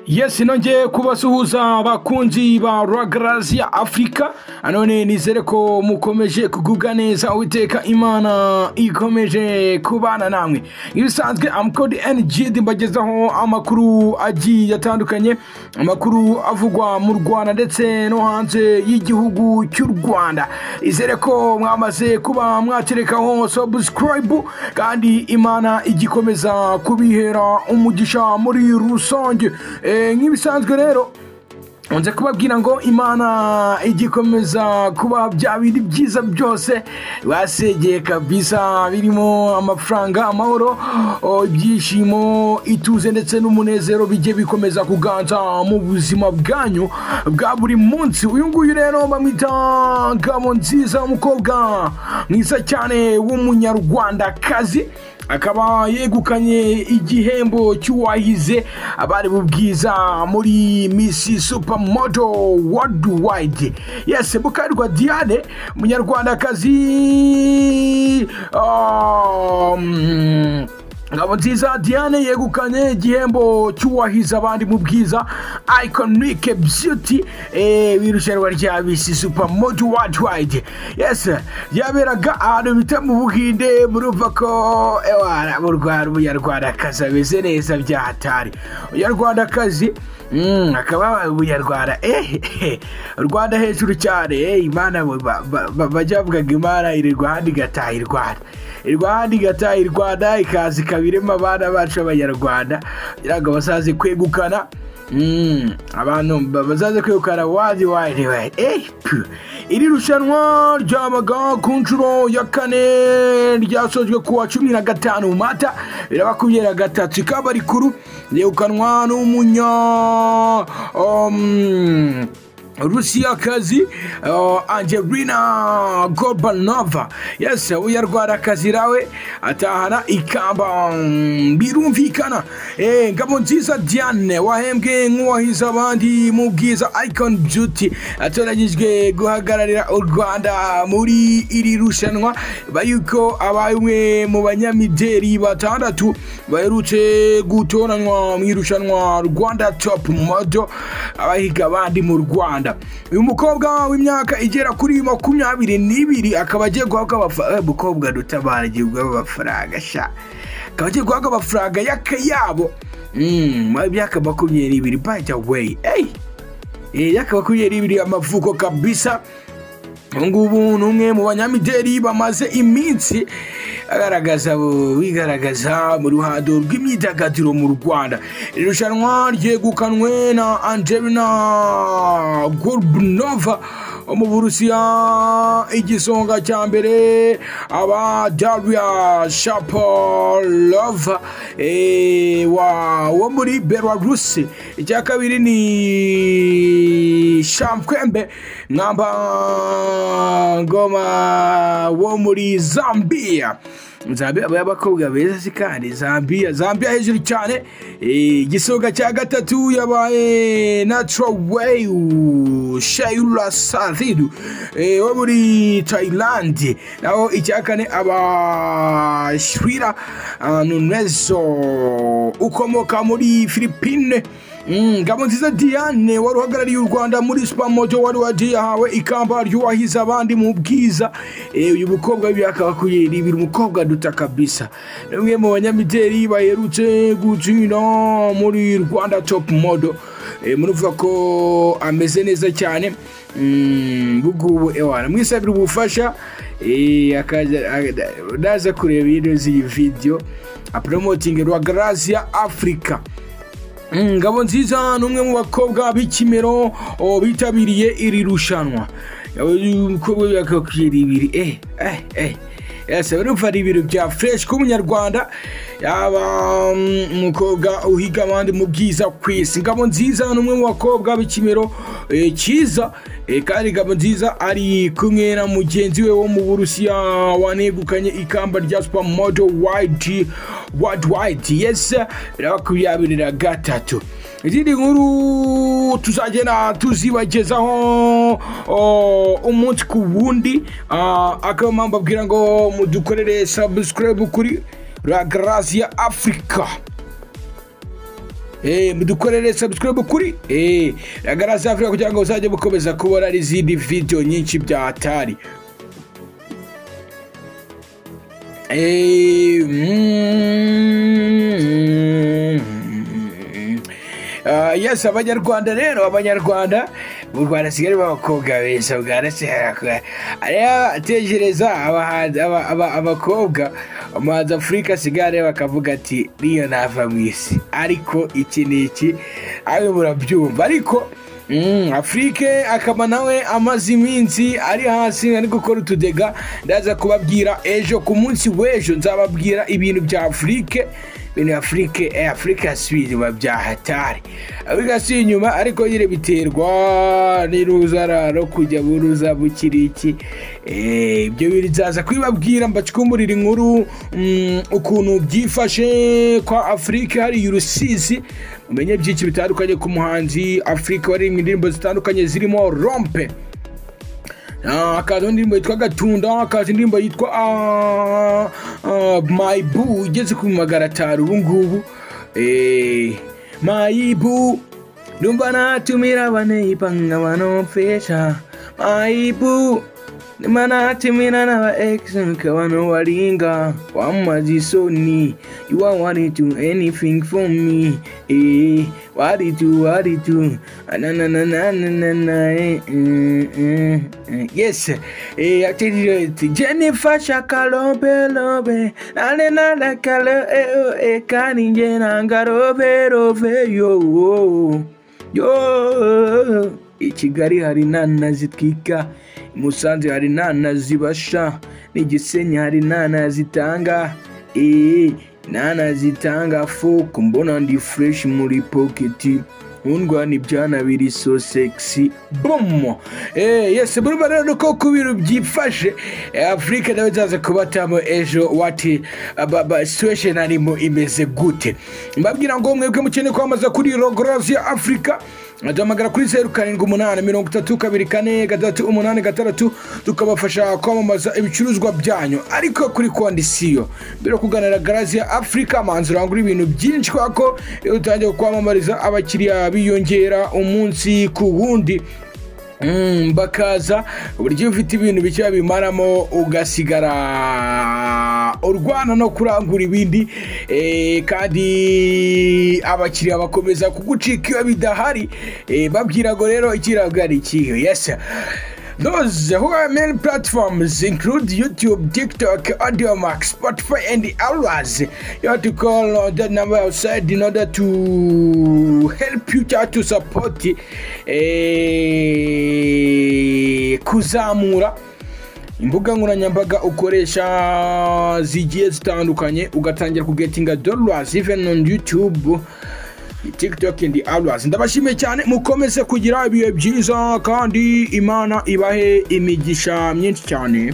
yesi nongeye kubasuhuza bakunzi ba ragaraziya afurika none nizere ko mukomeje kugubwa neza uwiteka imana ikomeje kubana namwe ibisanzwe amukodi enigidi mbagezaho amakuru agiye atandukanye amakuru avugwa mu rwanda ndetse no hanze y'igihugu cy'u rwanda izere ko mwamaze kuba mwaterekaho sabusikarayibu kandi imana igikomeza kubihera umugisha muri rusange Eh, nk'ibisanzwe rero nze kubabwira ngo imana igikomeza kuba bya bindi byiza byose basegeye kabisa birimo amafaranga amahoro oh, ibyishimo ituze ndetse n'umunezero bijye bikomeza kuganza mu buzima bwanyu bwa buri munsi uyu nguyu rero bamwita ngabo nziza umukobwa mwiza cyane w'umunyarwandakazi akaba yegukanye igihembo cy'uwahize abari mu bwiza muri misi supamodo wadiwayidi yesi mukarirwa diane umunyarwandakazi um, ngabo nziza diane yegukanye igihembo cy'uwahize abandi mu bwiza iconike beauty eh, w'irushanwa rya bisi supermodu worldwide yes yaberaga ahantu bita mu buhinde murumva ko ewa mu Rwanda umunyarwandakazi ameze neza byahatari umunyarwandakazi Mm, akaba umunyarwanda ehehe rwanda hejuru cyane eh, imana bo- ba- ba- ba- bajya bavugaga imana iri rwanda igataha i rwanda i rwanda igataha i rwanda ikaza ikaba irimo abana bacu b'abanyarwanda kugira ngo bazaze kwegukana Mm, abantu ba- bazaze kwegukana wadi wadi wadi eh, pu. iri rushanwa ryabaga ku nshuro ya kane ryasojwe kuwa cumi na gatanu mata bibiri na makumyabiri na gatatu ikaba rikuru ryegukanwa n'umunya um, rusiyakazi uh, angelina gorbanova yes uyu arwara akazi nawe atahana ikamba mm, birumvikana Eh, ngabo nziza diane wahembwe nk'uwahize abandi mu bwiza icon beauty atoranyijwe guhagararira u rwanda muri iri rushanwa ba yuko abaye umwe mu banyamideli batandatu baherutse gutoranywa mu irushanwa rwanda top modo abahiga abandi mu rwanda uyu mukobwa w'imyaka igera kuri makumyabiri n'ibiri akaba agiye guhabwa amafaranga mukobwa dutabara igihugu amafaranga sha akaba agiye guhabwa amafaranga y'akayabo Mm, mu myaka makumyabiri n'ibiri by the way hey! Eh, y'aka makumyabiri n'ibiri amavuko kabisa ubu ngubu ni umwe mu banyamideli bamaze iminsi agaragaza wigaragaza mu ruhando rw'imyidagaduro mu rwanda iri rushanwa ryegukanwe na angelina gorbunova wo mu burusiya igisonga cya mbere aba daria shapolova eh, wa- wo muri belarusi icya kabiri ni shamkwembe ngoma wo muri zambia zambia aba ari abakobwa beza si kandi zambia zambia hejuru cyane Eh, igisonga cya gatatu yabaye naturoweyu shayura sadidu eh, wo muri tayilandi naho icya kane aba shwira ah, nunezo ukomoka muri filipine Mm, ngabo nziza diane wari uhagarariye u rwanda muri supamoto wari wagiye yahawe ikamba ry'uwahize abandi mu bwiza Eh, uyu mukobwa w'imyaka makumyabiri n'ibiri umukobwa duta kabisa ni umwe mu banyamideli baherutse gutsinda muri rwanda top modo Eh, muravuga ko ameze neza cyane Mm, bugubu ewana mwisabira ubufasha eh, akaza- aga- naza kureba ino z'iyi video apromoting rwagarasia africa Mm, ngabo nziza ni umwe mu bakobwa b'ikimero oh, bitabiriye iri rushanwa umukobwa yakakugera ibiri eh eh eh yasa barumva ari ibiro bya fresh ku munyarwanda yaba mm, umukobwa uhiga abandi mu bwiza ku isi ngabo nziza ni umwe mu bakobwa b'ikimero eh, cyiza eh, kandi ngabo nziza ari kumwe na mugenzi we wo mu burusiya wanegukanye ikamba rya supermodo wide worldwide yes bibiri na makumyabiri na gatatu izindi nkuru tuzagenda tuzibagezaho o, umunsi ku wundi Ah, akaba mpamvu abwira ngo mudukorere sabusikarayibu kuri ragarasi ya afurika mudukorere subscribe kuri garasi afurika kugira ngo muzajye mukomeza kubona n'izindi video nyinshi bya atari Eh, mm, Ah, yes abanyarwanda rero abanyarwanda mu rwanda sigali b'abakobwa beza bwarase tekereza abahanzi- aba- aba- abakobwa umuhanzi afurika sigare bakavuga ati niyo nava mu isi ariko iki ni iki abe murabyumva ariko Mm, afurike akaba nawe amaze iminsi ari hasi ari gukora utudega ndaza kubabwira ejo ku munsi w'ejo nzababwira ibintu bya afurike ibintu bya afurike eh, afurike yasubiye inyuma bya hatari afurika yasubiye inyuma ariko nyine biterwa n'iruzararo kujya buruza bukiri iki Eh, ibyo bintu nzaza kubibabwira mbacukumburira inkuru mm, ukuntu byifashe kwa afurike hariya urusizi mumenye byinshi bitandukanye ku muhanzi afurika waririmbye indirimbo zitandukanye zirimo rompe Ah, hakaza indirimbo yitwa gatunda hakaza indirimbo yitwa ah, ah, mayibu igeze ku magana atanu ubu ngubu Eh, mayibu numva natumira abaneipa nkabanopfesha mayibu numva natumira n'aba egisi nkabano waringa wamaze isoni you are wanting to anything for me eh wari tu wari tu anananananana eh, eh, eh, eh. yes eh actually eh, Jennifer shakalobe lobe nane nana kalo eh oh eh kani jena ngarobe robe yo oh, oh. yo i kigali hari inana zitwika i musanze hari inana zibasha n'i gisenyi hari inana zitanga eee inana zitanga foku mbona ndi fureshi muri poketi nkundwa ni byana biri so sexy boom eh yes murumva rero nuko ku bintu byifashe eh, afurika nawe zaza kubatamo ejo wati aba- aba- situation arimo imeze gute mbabwira ngo mwebwe mukeneye kwamaza kuri rogorazi ya afurika duhamagara kuri zeru karindwi umunani mirongo itatu kabiri kane gatatu umunani gatandatu tukabafasha kwamamaza ibicuruzwa byanyu ariko kuri kondisiyo mbere yo kuganira garazi ya afurika manzi urangura ibintu byinshi kubera ko iyo utangiye kwamamariza abakiriya biyongera umunsi ku wundi Mm, bakaza uburyo ufite ibintu bike babimaramo ugasigara urwana no kurangura ibindi eh, kandi abakiriya bakomeza kugucika iyo bidahari eh, babwira ngo rero ikirabwa ari ikihe yes Those who are main platforms include YouTube, TikTok, AudioMax, Spotify, and others. You have to call on that number outside in order to help you try to support eh, kuzamura imbuga nkoranyambaga ukoresha zigiye zitandukanye ugatangira kugetinga dollars even on youtube tiktok and others ndabashimiye cyane mukomeze kugira ibihe byiza kandi imana ibahe imigisha myinshi cyane